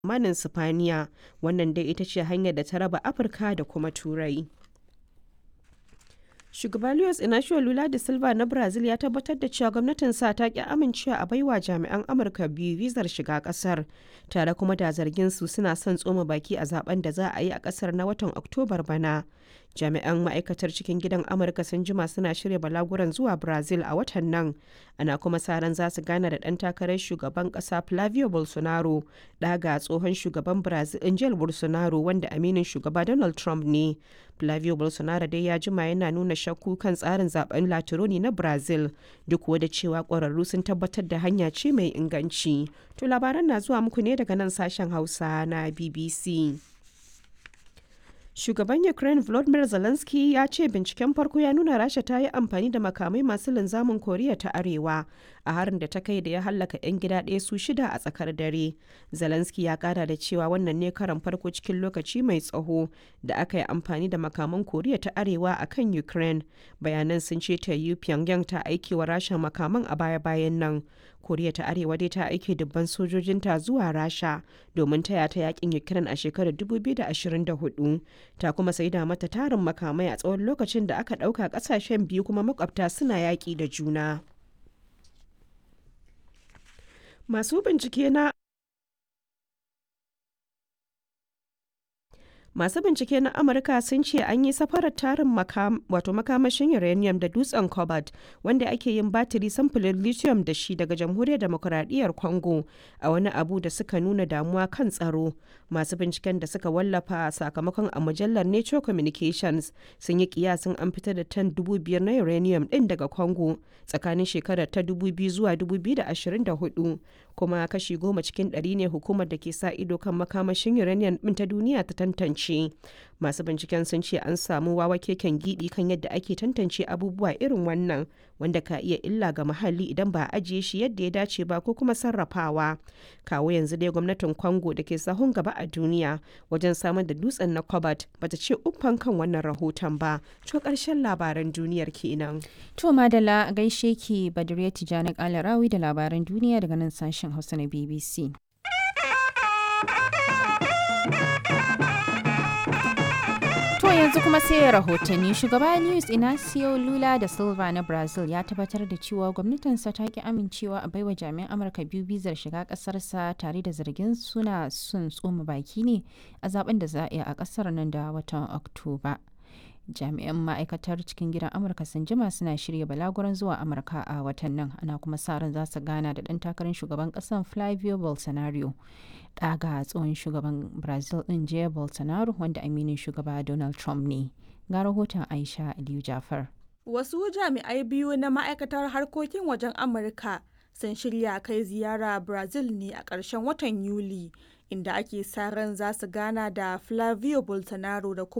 manin Sipaniya, wannan dai ita ce hanyar da ta raba Afirka da kuma Turai. Shugaba Luiz Inacio Lula da Silva na Brazil ya tabbatar da cewa gwamnatinsa ta ki amincewa a baiwa jami'an Amurka biyu vizar shiga kasar, tare kuma da zargin su suna son tsoma baki a zaben da za a yi a kasar na watan Oktobar bana. Jami'an ma'aikatar cikin gidan Amurka sun jima suna shirya balaguran zuwa Brazil a watan nan, ana kuma sa ran za su gana da ɗan takarar shugaban ƙasa Flavio Bolsonaro, ɗaga tsohon shugaban Brazil Jair Bolsonaro wanda aminin shugaba Donald Trump ne. Flavio Bolsonaro dai ya jima yana nuna shakku kan tsarin zaben Latironi na Brazil duk da cewa ƙwararru sun tabbatar da hanya ce mai inganci. To labaran na zuwa muku ne daga nan sashen Hausa na BBC. Shugaban Ukraine Volodymyr Zelensky ya ce binciken farko ya nuna Rasha ta yi amfani da makamai masu linzamin Koriya ta Arewa a harin da ta kai da ya hallaka 'yan gida ɗaya su shida a tsakar dare. Zelensky ya kara da cewa wannan ne karan farko cikin lokaci mai tsaho da aka yi amfani da makaman Koriya ta Arewa a kan Ukraine. Bayanan sun ce ta yi Pyongyang ta aiki wa Rasha makaman a baya-bayan nan. Koriya ta Arewa dai ta aike dubban sojojinta zuwa Rasha domin taya ta yakin Ukraine a shekarar 2024. Ta kuma saida mata tarin makamai a tsawon lokacin da aka ɗauka ƙasashen biyu kuma makwabta suna yaƙi da juna. Masu bincike na Masu bincike na Amurka sun ce an yi safarar tarin wato makamashin uranium da dutsen cobalt wanda ake yin batiri samfurin lithium da shi daga jamhuriyar demokuraɗiyyar Congo a wani abu da suka nuna damuwa kan tsaro. Masu binciken da suka wallafa sakamakon a mujallar Nature Communications sun yi kiyasin an fitar da tan dubu biyar na uranium ɗin daga Congo tsakanin shekarar ta 2000 zuwa 2024 kuma kashi goma cikin ɗari ne hukumar da ke sa ido kan makamashin uranium ɗin ta duniya ta tantance. masu binciken sun ce an samu wawa keken gidi kan yadda ake tantance abubuwa irin wannan wanda ka iya illa ga muhalli idan ba a ajiye shi yadda ya dace ba ko kuma sarrafawa kawo yanzu dai gwamnatin congo da ke sahun gaba a duniya wajen samar da dutsen na cobalt bata ce uffan kan wannan rahoton ba to karshen labaran duniyar kenan to madala gaishe ki badriya tijani kalarawi da labaran duniya daga nan sashen hausa na bbc To yanzu kuma sai rahotanni shugaba Luis Inacio Lula da Silva na Brazil ya tabbatar da cewa gwamnatinsa ta ki amincewa a baiwa jami'an Amurka biyu bizar shiga kasarsa tare da zargin suna sun tsoma baki ne a zaben da za a yi a kasar nan da watan Oktoba. jami'an ma'aikatar cikin gidan amurka sun jima suna shirya balaguran zuwa amurka a watan nan ana kuma sa ran za su gana da ɗan takarar shugaban ƙasar flavio bolsonaro ɗaga tsohon shugaban brazil ɗin jair bolsonaro wanda aminin shugaba donald trump ne ga rahoton aisha aliyu jafar wasu jami'ai biyu na ma'aikatar harkokin wajen amurka sun shirya kai ziyara brazil ne a ƙarshen watan yuli inda ake sa ran za su gana da flavio bolsonaro da kuma